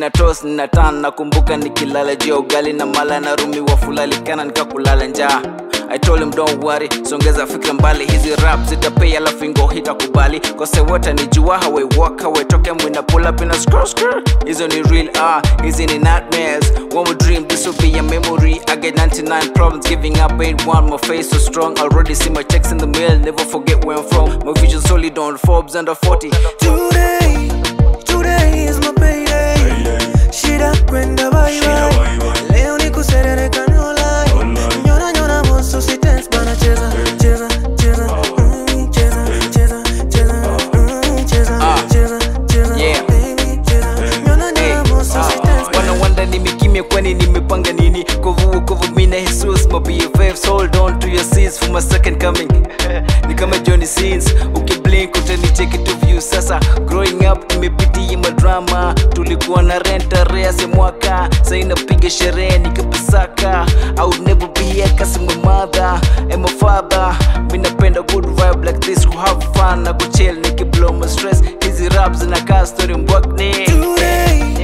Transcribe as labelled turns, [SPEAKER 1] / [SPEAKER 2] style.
[SPEAKER 1] nina tos nina tan nakumbuka nikilala juu ya ugali na mala na rumi wa fulalikana nikakulala njaa I told him don't worry songeza fikra mbali hizi rap zitapei alafu ingo hitakubali kose wote ni jua hawe walk hawe toke mwina pull up in a scroll scroll hizo ni real ah hizi ni nightmares one more dream this will be a memory I get 99 problems giving up ain't one my face so strong already see my checks in the mail never forget where I'm from my vision solid on Forbes under 40
[SPEAKER 2] Today, today is my payday. Shida kwenda bye bye. Leo ni kuserereka no lie. Nyona nyona moso si tense bana cheza cheza cheza mm, cheza cheza cheza mm, cheza cheza cheza
[SPEAKER 1] Yeah.
[SPEAKER 2] baby cheza nyona nyona moso si tense
[SPEAKER 1] wana wanda nimekimya kwani nimepanga nini kovu kovu mina jesus my bffs hold on to your seats for my second coming ni kama johnny sins ukiblink utanicheki tu view sasa growing up nimepitia madrama tulikuwa na renta rease mwaka sai napiga sherehe nikapesaka i would never be here cause my mother and my father mi napenda good vibe like this ku have fun na kuchill nikiblow my stress hizi rap zinakaa story mbwakni
[SPEAKER 2] Today,